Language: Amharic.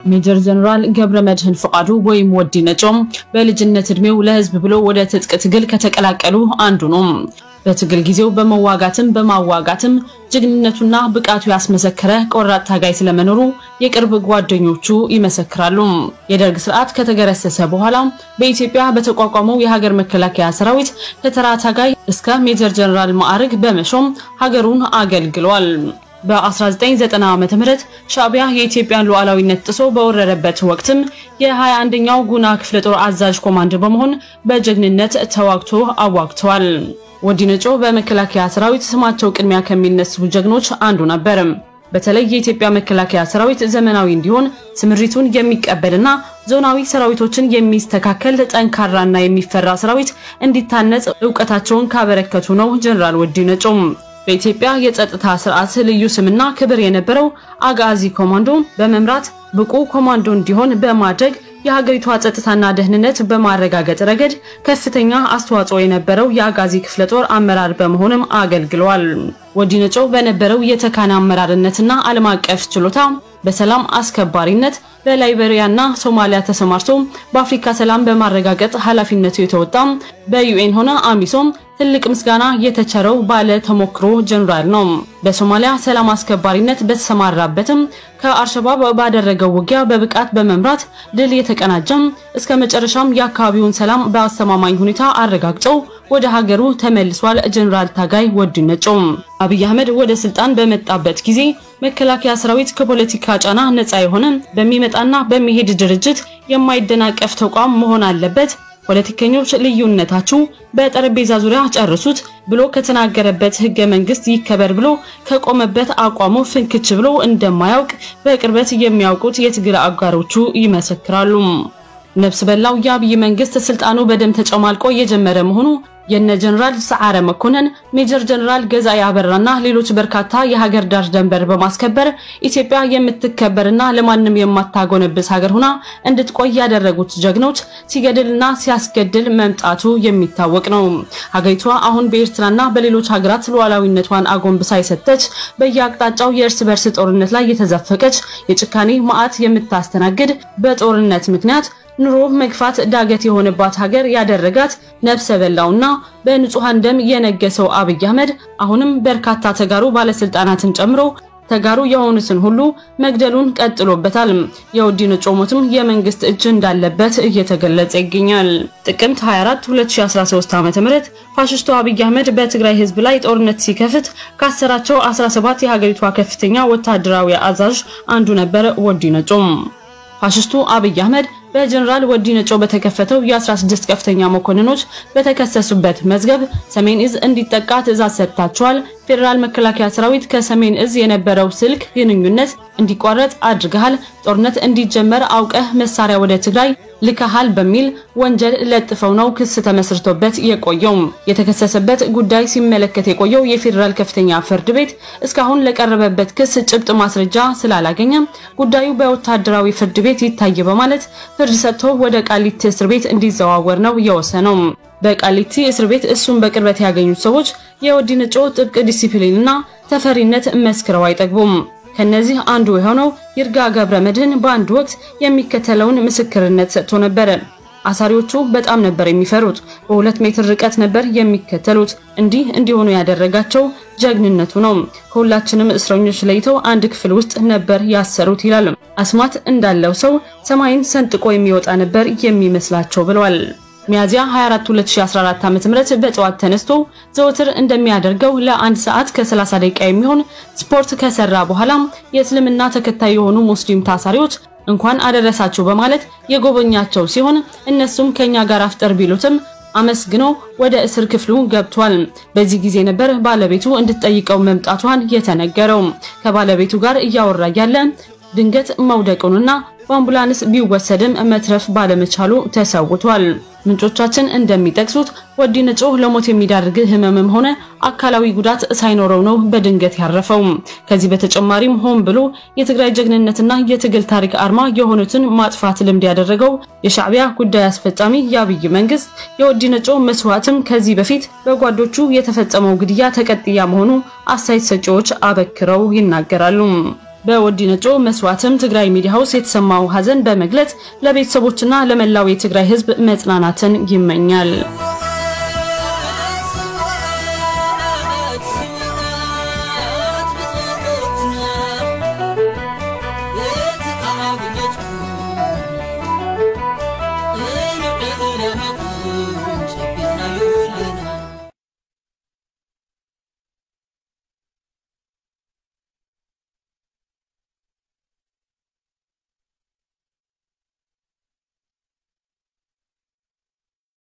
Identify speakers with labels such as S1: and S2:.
S1: ሜጀር ጀነራል ገብረ መድህን ፈቃዱ ወይም ወዲ ነጮም በልጅነት እድሜው ለህዝብ ብሎ ወደ ትጥቅ ትግል ከተቀላቀሉ አንዱ ነው። በትግል ጊዜው በመዋጋትም በማዋጋትም ጀግንነቱና ብቃቱ ያስመሰከረ ቆራጥ ታጋይ ስለመኖሩ የቅርብ ጓደኞቹ ይመሰክራሉ። የደርግ ስርዓት ከተገረሰሰ በኋላ በኢትዮጵያ በተቋቋመው የሀገር መከላከያ ሰራዊት ከተራ ታጋይ እስከ ሜጀር ጀነራል ማዕረግ በመሾም ሀገሩን አገልግሏል። በ1990 ዓ.ም ሻዕቢያ የኢትዮጵያን ሉዓላዊነት ጥሶ በወረረበት ወቅትም የ21ኛው ጉና ክፍለ ጦር አዛዥ ኮማንደር በመሆን በጀግንነት ተዋግቶ አዋግተዋል። ወዲ ነጮ በመከላከያ ሰራዊት ስማቸው ቅድሚያ ከሚነሱ ጀግኖች አንዱ ነበር። በተለይ የኢትዮጵያ መከላከያ ሰራዊት ዘመናዊ እንዲሆን ስምሪቱን የሚቀበልና ዞናዊ ሰራዊቶችን የሚስተካከል ጠንካራና የሚፈራ ሰራዊት እንዲታነጽ እውቀታቸውን ካበረከቱ ነው ጀነራል ወዲ ነጮ። በኢትዮጵያ የጸጥታ ስርዓት ልዩ ስምና ክብር የነበረው አጋዚ ኮማንዶ በመምራት ብቁ ኮማንዶ እንዲሆን በማድረግ የሀገሪቷ ጸጥታና ደህንነት በማረጋገጥ ረገድ ከፍተኛ አስተዋጽኦ የነበረው የአጋዚ ክፍለ ጦር አመራር በመሆንም አገልግሏል። ወዲ ነጮ በነበረው የተካነ አመራርነትና ዓለም አቀፍ ችሎታ በሰላም አስከባሪነት በላይቤሪያና ሶማሊያ ተሰማርቶ በአፍሪካ ሰላም በማረጋገጥ ኃላፊነቱ የተወጣ በዩኤን ሆነ አሚሶም ትልቅ ምስጋና የተቸረው ባለ ተሞክሮ ጀነራል ነው። በሶማሊያ ሰላም አስከባሪነት በተሰማራበትም ከአልሸባብ ባደረገው ውጊያ በብቃት በመምራት ድል የተቀናጀም እስከ መጨረሻም የአካባቢውን ሰላም በአስተማማኝ ሁኔታ አረጋግጠው ወደ ሀገሩ ተመልሷል። ጀነራል ታጋይ ወዲ ነጮ አብይ አህመድ ወደ ስልጣን በመጣበት ጊዜ መከላከያ ሰራዊት ከፖለቲካ ጫና ነፃ የሆነ በሚመጣና በሚሄድ ድርጅት የማይደናቀፍ ተቋም መሆን አለበት ፖለቲከኞች ልዩነታችሁ በጠረጴዛ ዙሪያ ጨርሱት ብሎ ከተናገረበት ህገ መንግስት ይከበር ብሎ ከቆመበት አቋሙ ፍንክች ብሎ እንደማያውቅ በቅርበት የሚያውቁት የትግል አጋሮቹ ይመሰክራሉ። ነፍስ በላው የአብይ መንግስት ስልጣኑ በደም ተጨማልቆ እየጀመረ መሆኑ የነ ጀነራል ሰዓረ መኮንን፣ ሜጀር ጀነራል ገዛኢ አበራና ሌሎች በርካታ የሀገር ዳር ደንበር በማስከበር ኢትዮጵያ የምትከበርና ለማንም የማታጎነብስ ሀገር ሆና እንድትቆይ ያደረጉት ጀግኖች ሲገድልና ሲያስገድል መምጣቱ የሚታወቅ ነው። ሀገሪቷ አሁን በኤርትራና በሌሎች ሀገራት ሉዓላዊነቷን አጎንብሳ የሰጠች በየአቅጣጫው የእርስ በርስ ጦርነት ላይ የተዘፈቀች የጭካኔ መዓት የምታስተናግድ በጦርነት ምክንያት ኑሮ መግፋት ዳገት የሆነባት ሀገር ያደረጋት ነፍሰ በላውና በንጹሃን ደም የነገሰው አብይ አህመድ አሁንም በርካታ ተጋሩ ባለስልጣናትን ጨምሮ ተጋሩ የሆኑትን ሁሉ መግደሉን ቀጥሎበታል። የወዲ ነጮ ሞትም የመንግስት እጅ እንዳለበት እየተገለጸ ይገኛል። ጥቅምት 24 2013 ዓ.ም ፋሽስቱ አብይ አህመድ በትግራይ ህዝብ ላይ ጦርነት ሲከፍት ካሰራቸው 17 የሀገሪቷ ከፍተኛ ወታደራዊ አዛዥ አንዱ ነበር ወዲ ነጮ። ፋሽስቱ አብይ አህመድ በጀነራል ወዲ ነጮ በተከፈተው የ16 ከፍተኛ መኮንኖች በተከሰሱበት መዝገብ ሰሜን እዝ እንዲጠቃ ትዕዛዝ ሰጥታቸዋል። ፌዴራል መከላከያ ሰራዊት ከሰሜን እዝ የነበረው ስልክ ግንኙነት እንዲቋረጥ አድርገሃል፣ ጦርነት እንዲጀመር አውቀህ መሳሪያ ወደ ትግራይ ልከሃል በሚል ወንጀል ለጥፈው ነው ክስ ተመስርቶበት የቆየው። የተከሰሰበት ጉዳይ ሲመለከት የቆየው የፌዴራል ከፍተኛ ፍርድ ቤት እስካሁን ለቀረበበት ክስ ጭብጥ ማስረጃ ስላላገኘ ጉዳዩ በወታደራዊ ፍርድ ቤት ይታይ በማለት ፍርድ ሰጥቶ ወደ ቃሊቲ እስር ቤት እንዲዘዋወር ነው የወሰነው። በቃሊቲ እስር ቤት እሱን በቅርበት ያገኙት ሰዎች የወዲ ነጮ ጥብቅ ዲሲፕሊንና ተፈሪነት መስክረው አይጠግቡም። ከነዚህ አንዱ የሆነው ይርጋ ገብረ መድህን በአንድ ወቅት የሚከተለውን ምስክርነት ሰጥቶ ነበር። አሳሪዎቹ በጣም ነበር የሚፈሩት። በሁለት ሜትር ርቀት ነበር የሚከተሉት። እንዲህ እንዲሆኑ ያደረጋቸው ጀግንነቱ ነው። ከሁላችንም እስረኞች ለይተው አንድ ክፍል ውስጥ ነበር ያሰሩት ይላል። አስማት እንዳለው ሰው ሰማይን ሰንጥቆ የሚወጣ ነበር የሚመስላቸው ብለዋል። ሚያዚያ 24 2014 ዓ.ም በጠዋት ተነስቶ ዘወትር እንደሚያደርገው ለአንድ ሰዓት ከ30 ደቂቃ የሚሆን ስፖርት ከሰራ በኋላ የእስልምና ተከታይ የሆኑ ሙስሊም ታሳሪዎች እንኳን አደረሳችሁ በማለት የጎበኛቸው ሲሆን እነሱም ከኛ ጋር አፍጠር ቢሉትም አመስግኖ ወደ እስር ክፍሉ ገብቷል። በዚህ ጊዜ ነበር ባለቤቱ እንድትጠይቀው መምጣቷን የተነገረው። ከባለቤቱ ጋር እያወራ ያለ ድንገት መውደቁንና በአምቡላንስ ቢወሰድም መትረፍ ባለመቻሉ ተሰውቷል። ምንጮቻችን እንደሚጠቅሱት ወዲ ነጮ ለሞት የሚዳርግ ህመምም ሆነ አካላዊ ጉዳት ሳይኖረው ነው በድንገት ያረፈው። ከዚህ በተጨማሪም ሆን ብሎ የትግራይ ጀግንነትና የትግል ታሪክ አርማ የሆኑትን ማጥፋት ልምድ ያደረገው የሻዕቢያ ጉዳይ አስፈጻሚ የአብይ መንግስት የወዲ ነጮ መስዋዕትም ከዚህ በፊት በጓዶቹ የተፈጸመው ግድያ ተቀጥያ መሆኑ አስተያየት ሰጪዎች አበክረው ይናገራሉ። በወዲ ነጮ መስዋዕትም ትግራይ ሚዲያ ሃውስ የተሰማው ሀዘን በመግለጽ ለቤተሰቦችና ለመላው የትግራይ ሕዝብ መጽናናትን ይመኛል።